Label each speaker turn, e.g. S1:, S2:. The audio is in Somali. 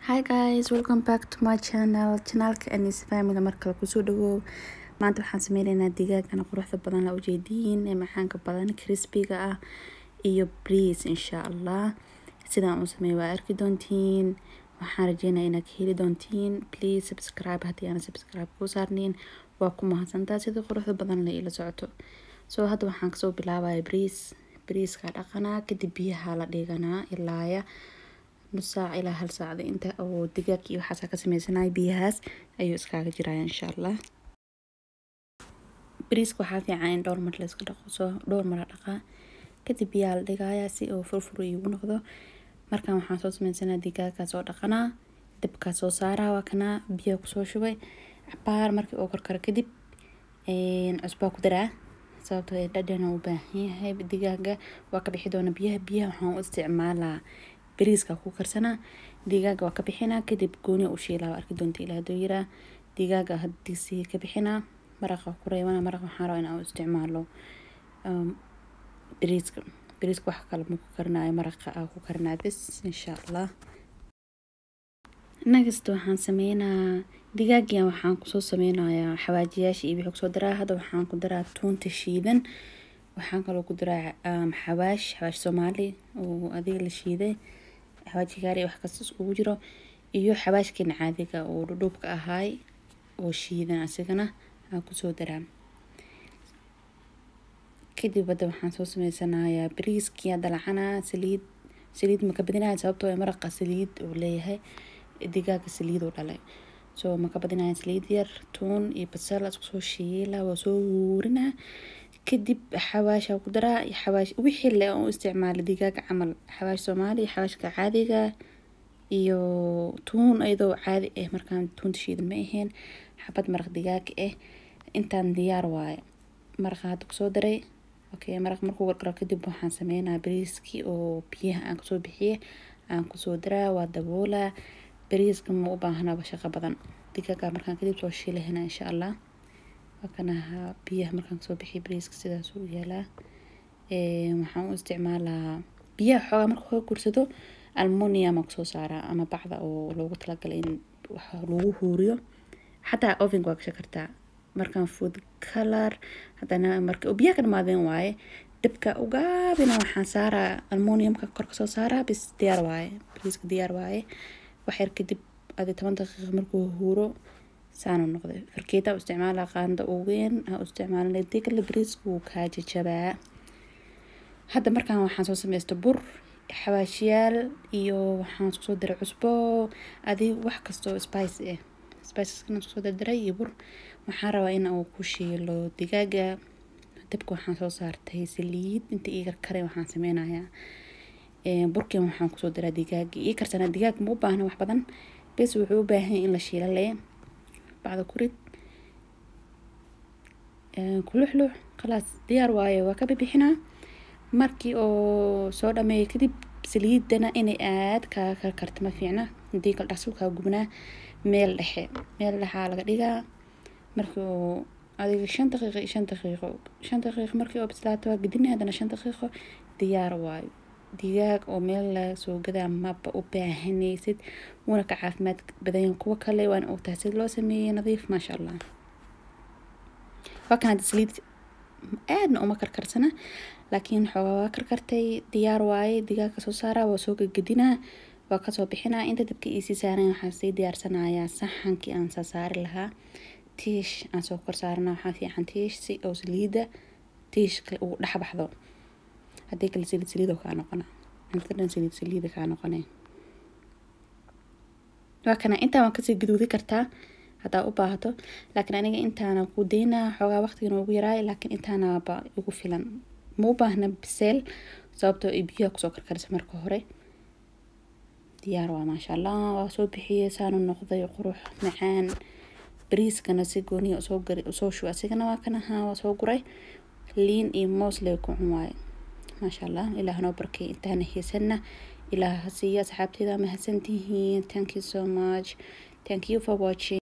S1: hi guys welcome back to my channel channelka anis family markale kusoo dhawow maanta waxaan sameyneynaa digaagana quruxda badan la ujeediin ee macaanka badan crispiga ah iyo breeze insha allah sidaan u sameey waa arki doontiin waxaan rajeynaya inaad ka heli doontiin please subscribe haddii aan subscribe kuu saarniin waa ku mahadsantaa sida quruxda badan la ila socoto soo hadda waxaan kasoo bilaabaya breeze breezeka dhaqanaa kadib biyaha la dhiganaa ilaaya nus saac ilaa hal saacda inta oo digaag iyo waxaasa ka sameysanaya biyahaas ayuu iskaaga jiraya insha allah bariiska waxaa fiican in dhowr mar layska dhaqo soo dhowr mara dhaqaa kadib biyaha la dhigaya si uu furfur iigu noqdo markan waxaan soo sameysanaa digaagaa soo dhaqanaa dabkaa soo saaraa waa kanaa biyaha kusoo shubay cabaar markii oo karkaro kadib cusbaa ku daraa sababtoo ee dhadhan u baahan yahay digaaga waa ka bixi doona biyaha biyaha waxaan u isticmaalaa bariiska ku karsanaa digaaga waa ka bixinaa kadib gooni u shiilaa waa arki doonta ilaa haduu yiraa digaaga hadiisi ka bixinaa maraqa ku reebana maraq waxaan rabaa inaan u isticmaalo bariiska bariiska wax kale ma ku karinayo maraqa aa ku karinaa bis insha allah nagasta waxaan sameynaa digaagiyan waxaan kusoo sameynayaa xawaajiyaasha iyo wixii kusoo daraa hadda waxaan ku daraa tuunta shiidan waxaan kaloo ku daraa xawaash xawaash soomaali oo adiga la shiiday xawaaji gaari wax kasta iskugu jiro iyo xawaashkeena caadiga oo dhudhuubka ahaay oo shiidan asigana aan kusoo daraa kadib hadda waxaan soo sameysanayaa bariiskii dalacanaa saliid saliid maka badinaya sababtoo ee maraqa saliid uu leeyahay digaaga saliid uu dhalay soo maka badinaya saliid yar tuun iyo basal isku soo shiila waa soo wuurinaa kadib xawaasha ku daraa xawaash wixii le u isticmaalay digaaga camal xawaash soomaali xawaashka caadiga iyo tuun iyadoo caadi ah markaan tuunta shiidan ma ahayn xabad maraq digaag ah intaan diyaar waaye maraqa hadda kusoo daray okay maraq markuu gargaro kadib waxaan sameynaa bariiskii oo biyaha aan kasoo bixiyay aan kusoo daraa waa daboolaa bariiska ma u baahnaba shaqo badan digaaga markaan kadib soo shiilahana insha allah wakanaha biyaha markaan kasoo bixiya bariiska sidaas u yaalaa waxaan u isticmaalaa biyaha xoogaa marka ka gursado almonium aan kusoo saaraa ama bacda oo loogu talagalay in wax lagu huuriyo xataa ovenka waa gashan kartaa markaan food color haddana marka biyaha ka dhamaadeen waaye dabka ugaabina waxaan saaraa almoniumka kor kasoo saaraa bis diyaar waaye bariiska diyaar waaye waxyar kadib adi toban daqiiqa markuu huuro saanu noqday farkeeta u isticmaala qaanda uweyn ha u isticmaalin digala bariiska wuu kaa jajabaa hadda markaan waxaan soo sameysta bur xawaashiyaal iyo waxaan isku soo diray cusbo adi wax kastoo spice ah spiceskana isku soo dardaray iyo bur waxaan rabaa in uu ku shiilo digaaga dabka waxaan soo saartay saliid inta ii karkaray waxaan sameynayaa burkan waxaan kusoo daraa digaaga ii karsanaa digaag ma u baahna wax badan bes wuxuu u baahan in la shiila lee bacda kurid kuluxlux khalaas diyaar waaye waa ka bibixinaa markii oo soo dhameeyo kadib saliidana inay aad kaa karkarta ma fiicna hadii kal dhaqsulkaa gubnaa meel dhexe meel dhexaa laga dhigaa markii oo adiga shan daqiiqo iyo shan daqiiqo shan daqiiqo markii oo bislaato waa gedina haddana shan daqiiqo diyaar waayo digaag oo meel laga soo gadaa maba u baahanaysid wuuna ka caafimaad badan kuwa kale waana ogtahay sida loo sameeyey nadiif maasha allah waa kan hadda saliid aadna uma karkarsana laakiin xoogaa waa karkartay diyaar waaye digaaga soo saaraa waa soo gegedinaa waa kasoo bixinaa inta dabka iisii saaran waxaan sii diyaarsanayaa saxankii aan saa saari lahaa tiish aan soo kor saarana waxaa fiican tiish si oo saliida tiishka uu dhex baxdo haddii kale saliid saliido kaa noqona cuntada dhan saliid saliida kaa noqone waa kana intaan waan kasii gaduudi kartaa haddaa u baahato laakiin aniga intaana ku daynaa xoogaa waqtigan ugu yaraay laakiin intaanaba igu filan ma u baahna biseel sababtoo ay biyaha kusoo karkarisa marka hore diyaar waa maasha allah waa soo bixiyey saanu noqday qurux macaan bariiskana si gooniya usoo gari usoo shuba asigana waa kan ahaa waa soo guray liin iyo moos lee ku cun waaye maasha allah ilaah noo barkay intaana heesana ilaah ha siiya asxaabteeda mahadsantihiin thank you so much thank you for watching